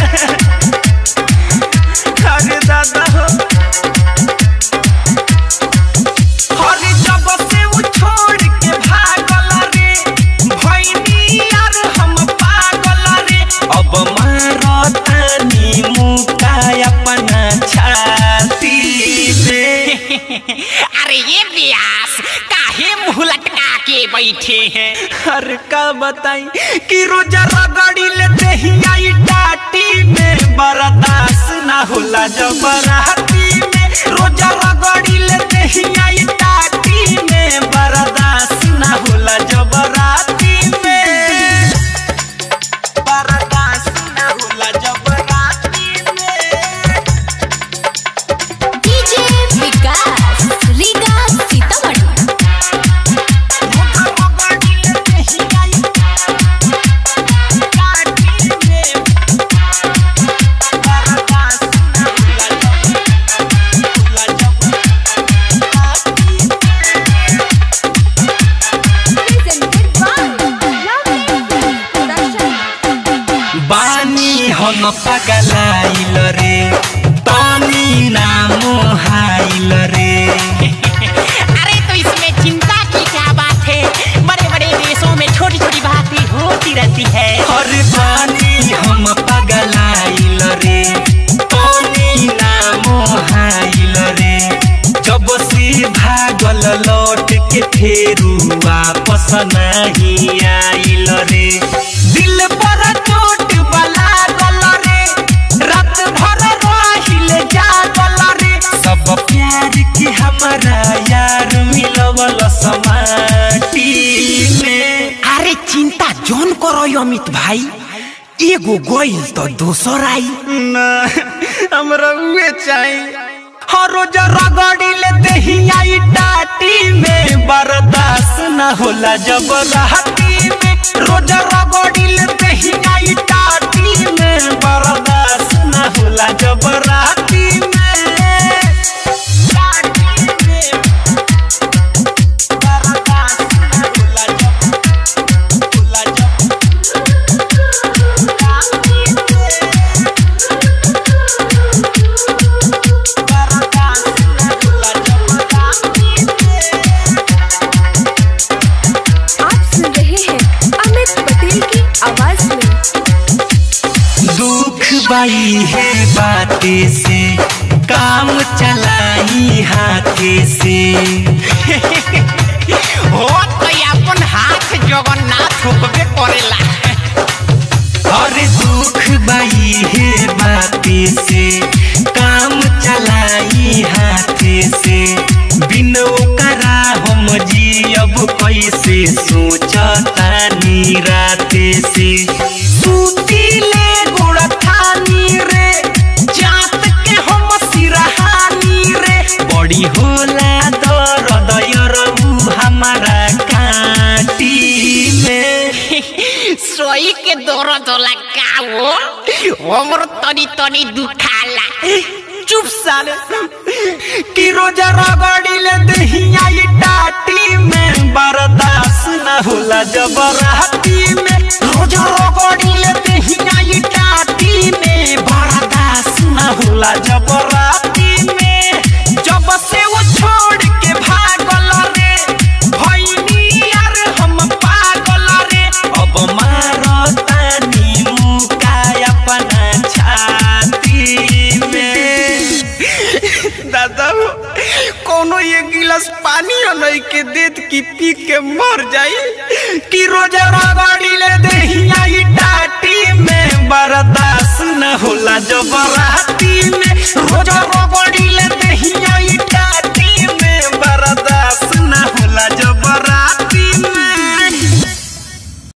अरे दादा हो अरे जब से वो छोड़ के भागल रे भैनी यार हम पागल रे अब मारतानी मुका अपना छाती में अरे ये व्यास काहे मुंह लटका के बैठे हैं अरे का बताई कि रोजा रगड़ी लेते ही आई टाटी में बर्दाश्त ना होला जबराती में रोजा रगड़ी लेते ही आई टाटी में बर्दाश्त ना होला जबराती में बर्दाश्त ना होला जबराती में डीजे विकास रीगा सीतामढ़ी रोजा रगड़ी लेते ही आई टाटी में बर्दाश्त ना होला प्रेजेंटेड बाय लवली प्रोडक्शन बानी हम पगलाइल रे पानी नाम हाइल रे अरे तो इसमें चिंता की क्या बात है बड़े बड़े देशों में छोटी छोटी बातें होती रहती है हर बानी हम पगलाइल रे पानी नाम हाइल रे जब से भागल लौट के फेरू वापस नहीं आइल रे दिल पर चोट बला गल रे रात भर रहिल जागल रे सब प्यार के हमारा यार मिलवल समाटी में अरे चिंता जोन करो यो अमित भाई एगो गोइल तो दोसर आई ना हमरा उहे चाहिए हर रोज रगड़ी लेते ही आई टाटी में बर्दाश्त न होला जब राती में रोज रगड़ी लेते ही आई टाटी में बर्दाश्त न होला जब राती में टाटी में बर्दाश्त न होला जब होला जब आप सुन रहे हैं अमित पटेल की आवाज में दुख बाई है बाते से काम चलाई हाथे से हो तो अपन हाथ जगन्नाथ होबे करेला और दुख बाई है बाते से काम चलाई हाथे से बिन ओकरा हम जियब कैसे सोचता राते से सुतीले गोड़ थानी रे जात के हम सिरहानी रे बड़ी होला दर्द यरबू हमारा काटी में सोई के दर्द होला का वो हमर तनी तनी दुखाला चुप साले कि रोजा रगड़ी ले दहिया ये टाटी में बर्दाश्त न होला जब राती में रोजा रगड़ी ले दहिया ये टाटी में बर्दाश्त न होला जब राती में जब से वो छोड़ के भागल रे भैनी यार हम पागल रे अब मारतानी मुका अपना छाती में दादा हो कोनो ये गिलास पानी नहीं के देत की पी के मर जाई कि रोजा रगड़ी ले दहिया ई टाटी में बर्दाश्त न होला जब राती में रोजा रगड़ी